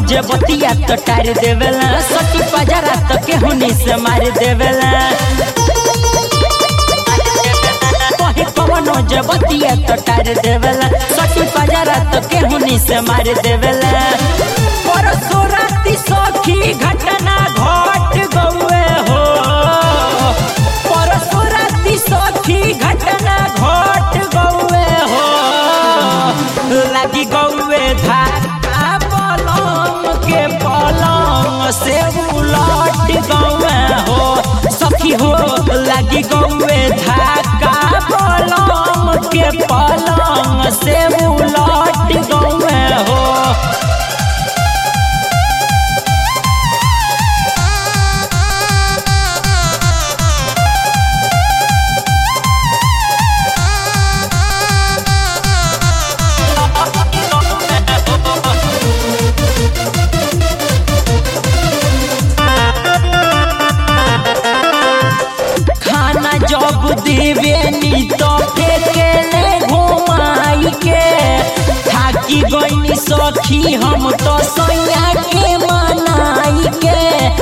जे बतिया तो टार देवेला सटी पजरा तो केहुनी से मार देवेला कहे कवनो जे बतिया तो टार देवेला सटी पजरा तो केहुनी से मार देवेला परसो राती सखी घटना घट गौए हो परसो राती सखी घटना घट गौए हो लगी गौए धाका पलंग के पलंग से उलट गौए हो सखी हो लगी गौए धाका पलंग के पलंग से उलट गौए हो खाना जब देवे नी तो फेंकेले घुमाई के थाकी गईनी सखी हम तो सैया के मनाई के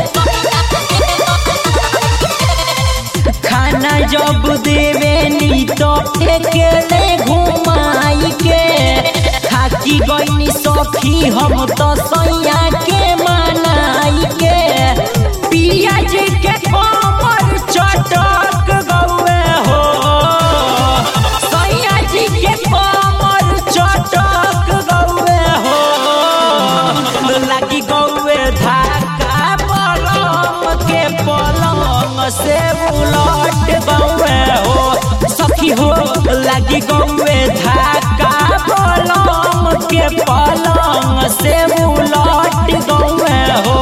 खाना जब देवे नी तो फेंकेले घुमाई के थाकी गईनी सखी हम तो सैया के मनाई के पिया जी के कमर चटक गौए हो सैया जी के कमर चटक गौए हो लगी गौए धाका पलंग के पलंग से उलट गौए हो सखी हो लगी गौए धाका पलंग के पलंग से उलट गौए हो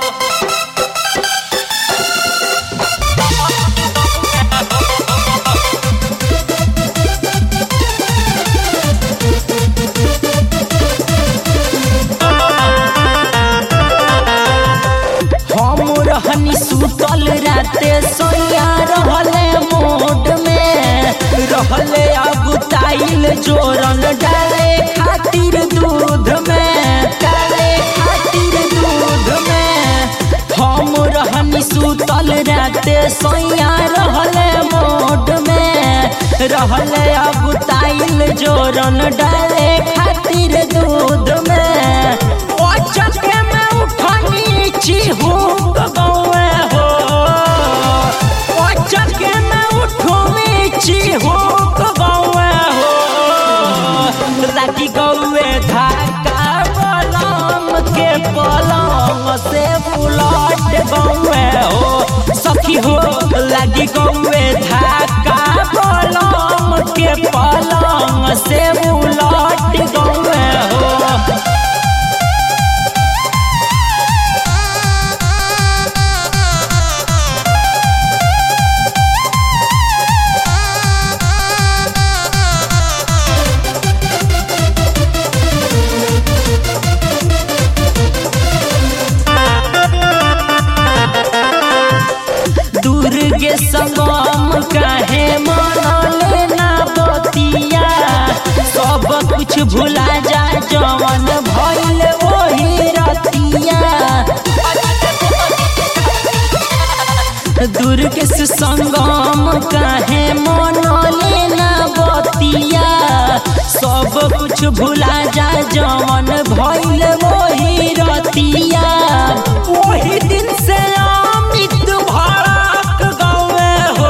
हम रहनी सुतल राते सोया रहले मोड में रहले अगुताइल जोरन डाले खातिर दूध में डाले खातिर दूध में हम रहनी सुतल राते सोया रहले मोड में रहले अगुताइल जोरन डाले खातिर दूध में ओ चके में उठनी चिहुक गौए हो ओ चके में उठनी चिहुक गौए हो लगी गौए धाका पलंग के पलंग से उलट गौए हो सखी हो लगी गौए धाका पलंग के पलंग से उलट गौए हो दुर्गे संगम काहे मनले ना बतिया सब कुछ भुला जा जवन भइल वही रतिया दुर्गे से संगम काहे मनले ना बतिया सब कुछ भुला जा जवन भइल वही रतिया वही दिन से अमित भड़क गए हो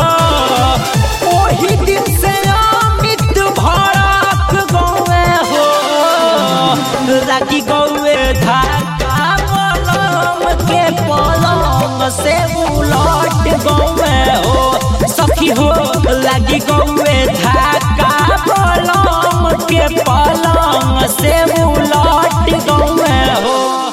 वही दिन से अमित भड़क गए हो लगी गौए धाका पलंग के पलंग से उलट गौए हो सखी हो लगी गौए धाका पलंग के पलंग से उलट गौए हो